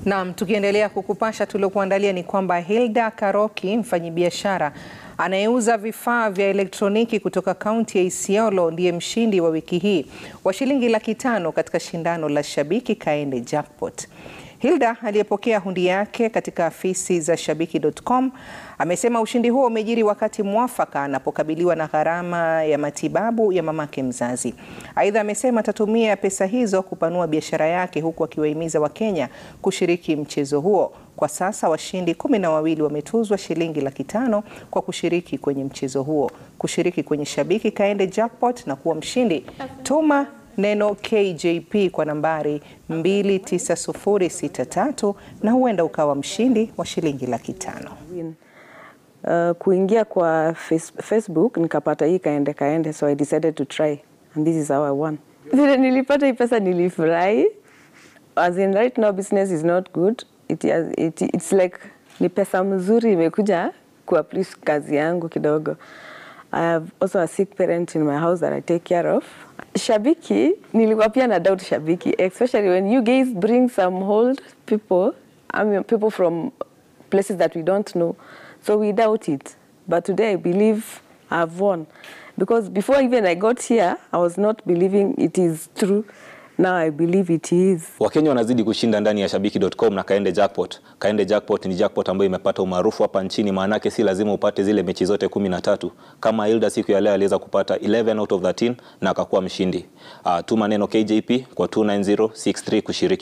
Naam, tukiendelea kukupasha tuliokuandalia ni kwamba Hilda Karoki, mfanyibiashara anayeuza vifaa vya elektroniki kutoka kaunti ya Isiolo, ndiye mshindi wa wiki hii wa shilingi laki tano katika shindano la Shabiki Kaende Jackpot. Hilda aliyepokea hundi yake katika afisi za shabiki.com amesema ushindi huo umejiri wakati mwafaka anapokabiliwa na gharama ya matibabu ya mamake mzazi. Aidha, amesema atatumia pesa hizo kupanua biashara yake huku akiwahimiza Wakenya kushiriki mchezo huo. Kwa sasa washindi kumi na wawili wametuzwa shilingi laki tano kwa kushiriki kwenye mchezo huo. Kushiriki kwenye Shabiki Kaende Jackpot na kuwa mshindi, tuma neno KJP kwa nambari 29063 na huenda ukawa mshindi wa shilingi laki tano. Uh, kuingia kwa face, Facebook nikapata hii kaende kaende, so I decided to try and this is how I won. Vile nilipata hii pesa nilifurahi, as in right now business is not good. It, it, it's like ni pesa mzuri imekuja kuaplish kazi yangu kidogo. I have also a sick parent in my house that I take care of. Shabiki, nilikuwa pia na doubt Shabiki, especially when you guys bring some old people, I mean people from places that we don't know. So we doubt it. But today I believe I've won. Because before even I got here, I was not believing it is true. Now I believe it is. Wakenya wanazidi kushinda ndani ya shabiki.com na Kaende Jackpot. Kaende Jackpot ni jackpot ambayo imepata umaarufu hapa nchini, maanake si lazima upate zile mechi zote kumi na tatu. Kama Hilda siku ya leo aliweza kupata 11 out of 13 na akakuwa mshindi. Uh, tuma neno KJP kwa 29063 kushiriki.